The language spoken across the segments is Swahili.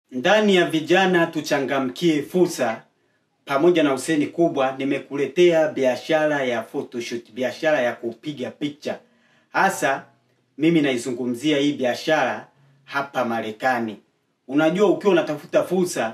Ndani ya vijana tuchangamkie fursa pamoja na Huseni Kubwa, nimekuletea biashara ya photoshoot, biashara ya kupiga picha. Hasa mimi naizungumzia hii biashara hapa Marekani. Unajua, ukiwa unatafuta fursa,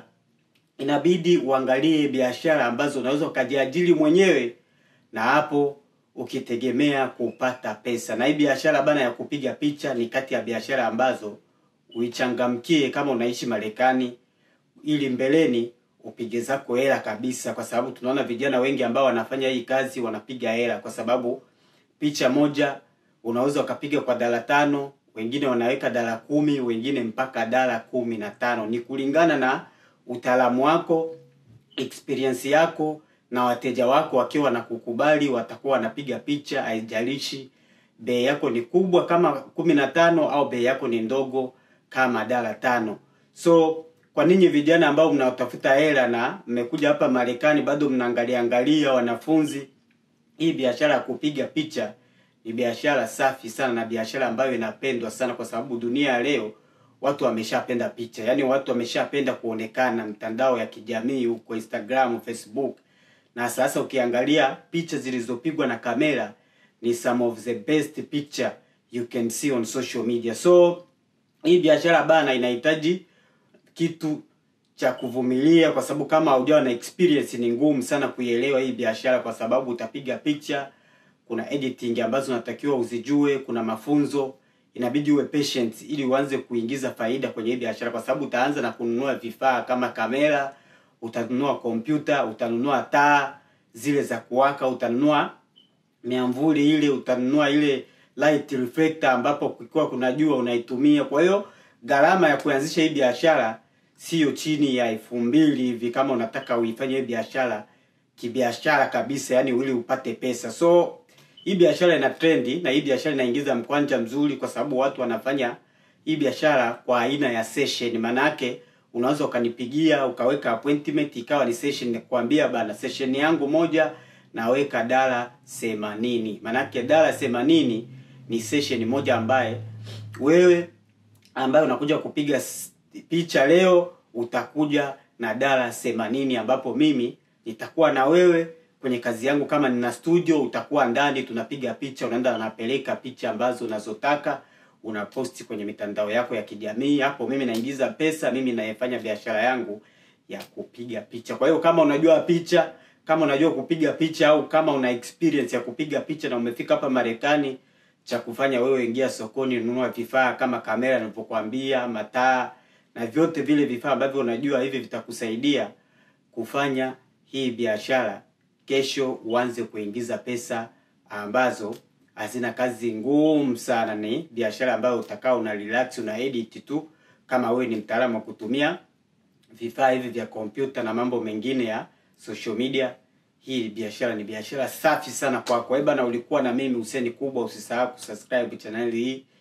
inabidi uangalie biashara ambazo unaweza ukajiajiri mwenyewe, na hapo ukitegemea kupata pesa. Na hii biashara bana ya kupiga picha ni kati ya biashara ambazo uichangamkie kama unaishi Marekani, ili mbeleni upige zako hela kabisa, kwa sababu tunaona vijana wengi ambao wanafanya hii kazi wanapiga hela, kwa sababu picha moja unaweza ukapiga kwa dala tano, wengine wanaweka dala kumi, wengine mpaka dala kumi na tano. Ni kulingana na utaalamu wako, experience yako na wateja wako wakiwa na kukubali, watakuwa wanapiga picha, haijalishi bei yako ni kubwa kama kumi na tano au bei yako ni ndogo kama dala tano. So kwa ninyi vijana ambao mnaotafuta hela na mmekuja hapa Marekani bado mnaangalia angalia wanafunzi, hii biashara ya kupiga picha ni biashara safi sana na biashara ambayo inapendwa sana, kwa sababu dunia ya leo watu wameshapenda picha, yaani watu wameshapenda kuonekana mtandao ya kijamii huko Instagram, Facebook. Na sasa ukiangalia picha zilizopigwa na kamera ni some of the best picture you can see on social media. So hii biashara bana inahitaji kitu cha kuvumilia, kwa sababu kama haujawa na experience ni ngumu sana kuielewa hii biashara, kwa sababu utapiga picha, kuna editing ambazo unatakiwa uzijue, kuna mafunzo, inabidi uwe patient ili uanze kuingiza faida kwenye hii biashara, kwa sababu utaanza na kununua vifaa kama kamera, utanunua kompyuta, utanunua taa zile za kuwaka, utanunua miamvuli ile, utanunua ile light reflector ambapo kukiwa kuna jua unaitumia. Kwa hiyo gharama ya kuanzisha hii biashara sio chini ya elfu mbili hivi, kama unataka uifanye hii biashara kibiashara kabisa, yani ili upate pesa. So hii biashara ina trendi na hii biashara inaingiza mkwanja mzuri, kwa sababu watu wanafanya hii biashara kwa aina ya session. Maana yake unaweza ukanipigia ukaweka appointment ikawa ni session, nikwambia bana, session yangu moja naweka dala themanini. Maanake dala themanini ni session moja ambaye wewe ambaye unakuja kupiga picha leo utakuja na dala themanini, ambapo mimi nitakuwa na wewe kwenye kazi yangu. Kama nina studio, utakuwa ndani, tunapiga picha, unaenda unapeleka picha ambazo unazotaka unaposti kwenye mitandao yako ya kijamii. Hapo mimi naingiza pesa, mimi naifanya biashara yangu ya kupiga picha. Kwa hiyo kama unajua picha kama unajua kupiga picha au kama una experience ya kupiga picha na umefika hapa Marekani, cha kufanya wewe, ingia sokoni, nunua vifaa kama kamera nilivyokuambia, mataa na vyote vile vifaa ambavyo unajua hivi vitakusaidia kufanya hii biashara. Kesho uanze kuingiza pesa ambazo hazina kazi ngumu sana. Ni biashara ambayo utakaa una relax, una edit tu, kama wewe ni mtaalamu wa kutumia vifaa hivi vya kompyuta na mambo mengine ya social media. Hii biashara ni biashara safi sana kwako. Kwa hiyo bana, ulikuwa na mimi Huseni Kubwa. Usisahau kusubscribe channel hii